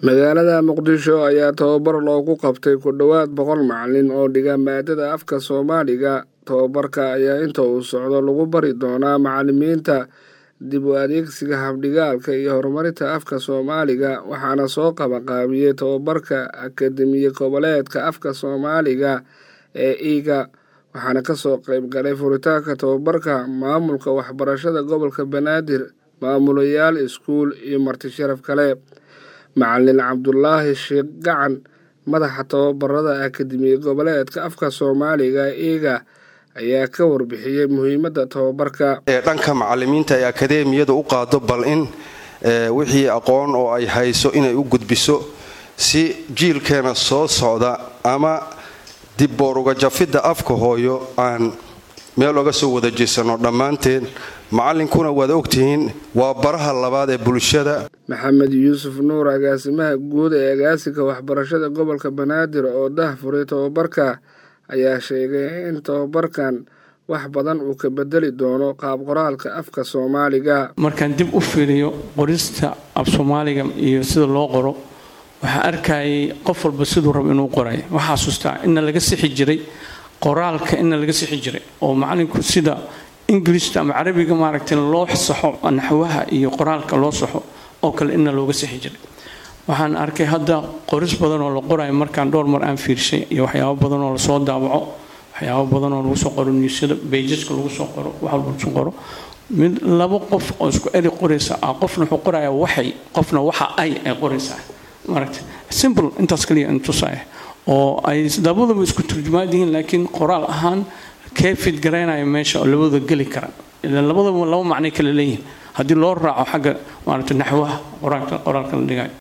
magaalada muqdisho ayaa tababar loogu qabtay ku dhowaad boqol macalin oo dhiga maadada afka soomaaliga tababarka ayaa inta uu socdo lagu bari doonaa macalimiinta dib u adeegsiga habdhigaalka iyo horumarinta afka soomaaliga waxaana soo qabanqaabiyey tababarka akademiya goboleedka afka soomaaliga ee iiga waxaana kasoo qeyb galay furitaanka tababarka maamulka waxbarashada gobolka banaadir maamulayaal iskuul iyo marti sharaf kale macalin cabdulaahi sheekh gacan madaxa tababarada akademiya goboleedka afka soomaaliga iiga ayaa ka warbixiyey muhiimadda tababarka dhanka macalimiinta ay akadeemiyada u qaado bal in wixii aqoon oo ay hayso inay u gudbiso si jiilkeena soo socda ama dibboor ugajafidda afka hooyo aan meel oga soo wada jeesano dhammaanteen macallinkuna waad ogtihiin waa baraha labaad ee bulshada maxamed yuusuf nuur agaasimaha guud ee agaasinka waxbarashada gobolka banaadir oo dah furay tababarka ayaa sheegay in tababarkan wax badan uu ka bedeli doono qaab qoraalka afka soomaaliga markaan dib u fiiriyo qorista af soomaaliga iyo sida loo qoro waxaa arkayay qof walba siduu rabo inuu qoray waxaa xasuustaa ina laga sixi jiray qoraalka ina laga sixi jiray oo macalinku sida ingilishta ama carabiga maaragtay loo saxo naxwaha iyo qoraalka loo saxo oo kale ina looga sixi jiray waxaan arkay hadda qoris badan oo la qorayo markaan dhowr mar aan fiirshay iyo waxyaabo badan oo lasoo daawaco waxyaabo badan oo lagu soo qoro niisyada bayjaska lagu soo qoro wax walba lagu soo qoro mid laba qof oo isku eri qoraysa ah qofna wuxuu qorayaa waxay qofna waxa ay ay qoraysaa maaragtay simple intaas kaliya intusaya oo ay labaduba isku turjumaad yihiin laakiin qoraal ahaan kee fid garaynaya meesha oo labadooda geli kara ilaan labadaba laba macnay kala leeyihiin haddii loo raaco xagga maaragtay naxwaha qoraalka la dhigayo